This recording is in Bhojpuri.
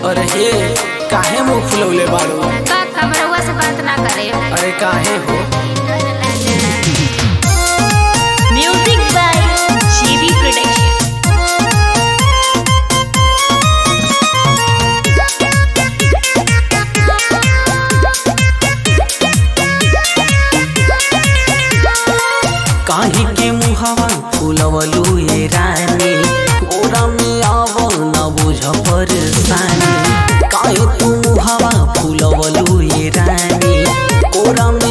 अरे हे काहे मुंह फुलौले बाड़ू का कमरवा से बात ना करे अरे काहे हो Music by GB Production. काहे के मुहवा फुलवलू ये रानी ओरा में आव न बुझ परेशानी काहे तू मुहवा फुलवलू ये रानी ओरा में